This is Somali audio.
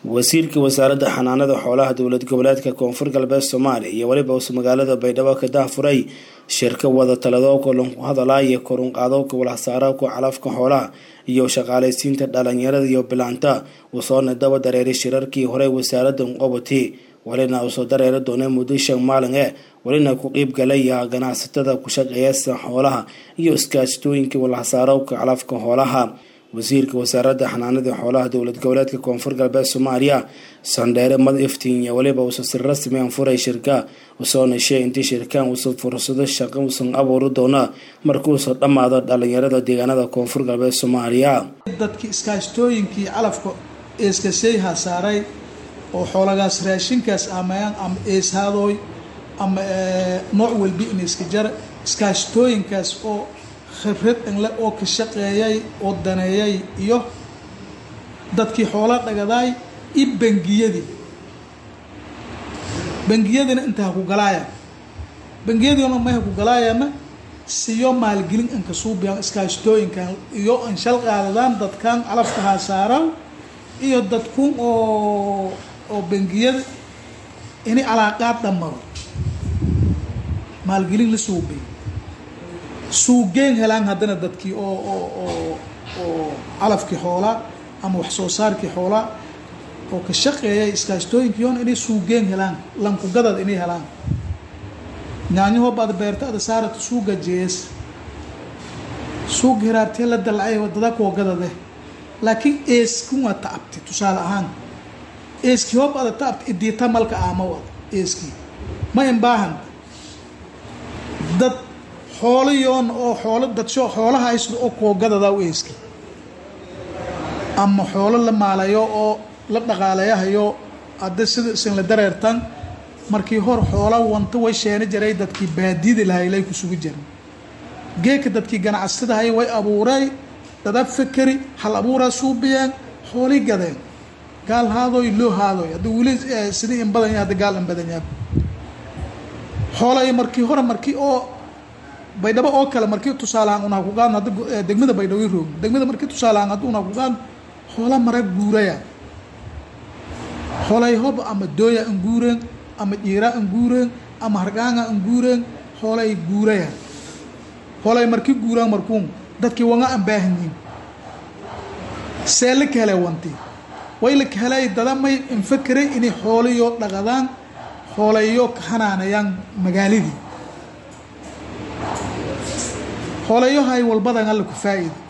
wasiirka wasaaradda xanaanada xoolaha dowlad goboleedka koonfur galbeed soomaaliya iyo weliba uu magaalada baydhabo ka dahfuray shirka wada taladooka lanku hadalaya korunqaadowka walhasaarowka calafka xoolaha iyo shaqaalaysiinta dhalinyarada iyo bilaanta uu soona daba dareeray shirarkii hore wasaaradda qobati walina uu soo dareeri doonay muddo shan maalin ee welina ku qiib galaya ganacsatada ku shaqeeyasa xoolaha iyo iskaashtooyinka walhasaarowka calafka xoolaha wasiirka wasaaradda xanaanada xoolaha dowlad goboleedka koonfur galbeed soomaaliya sandheere mad iftiin iyo weliba uusa si rasmi an furay shirka usoo nashee intii shirkaan uusa fursado shaqo uusan abuuri doona markuusa dhammaado dhalinyarada deegaanada koonfur galbeed soomaaliya dadkii iskaashtooyinkii calafka eeskaseyha saaray oo xoolagaas raashinkaas amayaan ama eeshaadoy ama nooc walbi in iska jara iskaashtooyinkaas oo khibrad inle oo ka shaqeeyay oo daneeyay iyo dadkii xoola dhagadaay iyo bangiyadii bangiyadiina inta ha ku galaayaan bangiyadiina may ha ku galaayaana siyo maalgelin inka suubiyaan iskaashtooyinkan iyo an shal qaadadaan dadkan calafka haasaaraw iyo dadkun oo oo bangiyada ini calaaqaad dhammaro maalgelin la suubiyo suugeen helaan haddana dadkii oo oo oo oo calafkii xoolaa ama wax soo saarkii xoolaa oo ka shaqeeyay iskaashtooyinkiion inay suugeen helaan lankugadad inay helaan nyaanyahoo baad beerta ada saarata suuga jees suuga hiraartee la dalcay wadada kuwa gadade laakiin eeskin waa ta'abti tusaale ahaan eeskii hoob ada ta'abti idiita malka aama wada eeskii ma inbaahan dad xoolayoon oo xoolo dadsho xoolaha haysdo oo koogadadaa u eeski ama xoolo la maalayo oo la dhaqaalayahayo hadda sida isin la dareertan markii hor xoola wanta way sheena jiray dadkii baadiyada lahaylay ku sugi jiray geeka dadkii ganacsadahay way abuuray dada fakeri hal abuuraa suubiyeen xoolii gadeen gaal haadoy loo haadoy hadda weli sidii in badan yahay hadda gaal in badan yahay xoolay markii hore markii oo baydhabo oo kale markii tusaalahaan unaa kugaan hadda degmada baydhabo i roog degmada markii tusaalahaan hadda unaa kugaan xoola mara guuraya xoolay hob ama dooya an guureen ama dhiira an guureen ama hargaanga an guureen xoolay guuraya xoolay markii guuraan markuun dadkii wanga an baahanyiin see la ka helay wanti way la ka helay dadamay infakeray inay xoolayo dhaqadaan xoolayo ka hanaanayaan magaaladii xoolayahay walbadan alla ku faa-ida